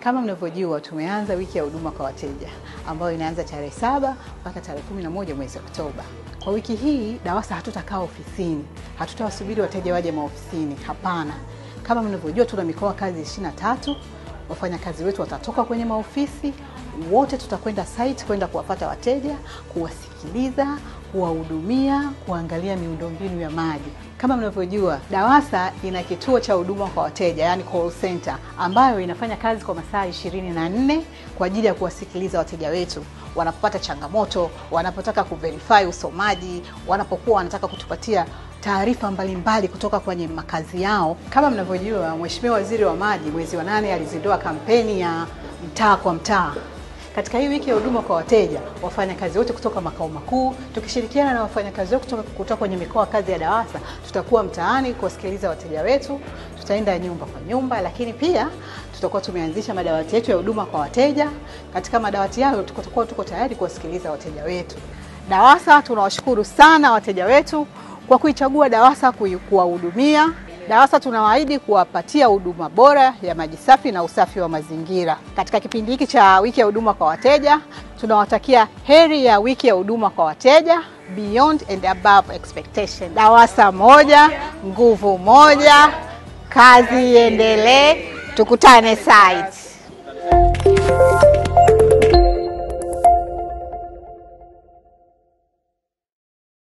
Kama mnavyojua tumeanza wiki ya huduma kwa wateja ambayo inaanza tarehe saba mpaka tarehe kumi na moja mwezi Oktoba. Kwa wiki hii DAWASA hatutakaa ofisini, hatutawasubiri wateja waje maofisini. Hapana, kama mnavyojua tuna mikoa kazi ishirini na tatu. Wafanyakazi wetu watatoka kwenye maofisi wote, tutakwenda site kwenda kuwapata wateja, kuwasikiliza, kuwahudumia, kuangalia miundombinu ya maji. Kama mnavyojua DAWASA ina kituo cha huduma kwa wateja, yani call center, ambayo inafanya kazi kwa masaa ishirini na nne kwa ajili ya kuwasikiliza wateja wetu wanapopata changamoto, wanapotaka kuverify usomaji, wanapokuwa wanataka kutupatia taarifa mbalimbali kutoka kwenye makazi yao. Kama mnavyojua, Mheshimiwa Waziri wa Maji mwezi wa nane alizindua kampeni ya mtaa kwa mtaa. Katika hii wiki ya huduma kwa wateja, wafanyakazi wote kutoka makao makuu tukishirikiana na wafanyakazi wote kutoka, kutoka kwenye mikoa kazi ya DAWASA tutakuwa mtaani kuwasikiliza wateja wetu. Tutaenda nyumba kwa nyumba, lakini pia tutakuwa tumeanzisha madawati yetu ya huduma kwa wateja. Katika madawati hayo tutakuwa tuko tayari kuwasikiliza wateja wetu. DAWASA tunawashukuru sana wateja wetu kwa kuichagua DAWASA kuwahudumia. DAWASA tunawaahidi kuwapatia huduma bora ya maji safi na usafi wa mazingira. Katika kipindi hiki cha wiki ya huduma kwa wateja, tunawatakia heri ya wiki ya huduma kwa wateja, beyond and above expectation. DAWASA moja, nguvu moja, kazi iendelee, tukutane site.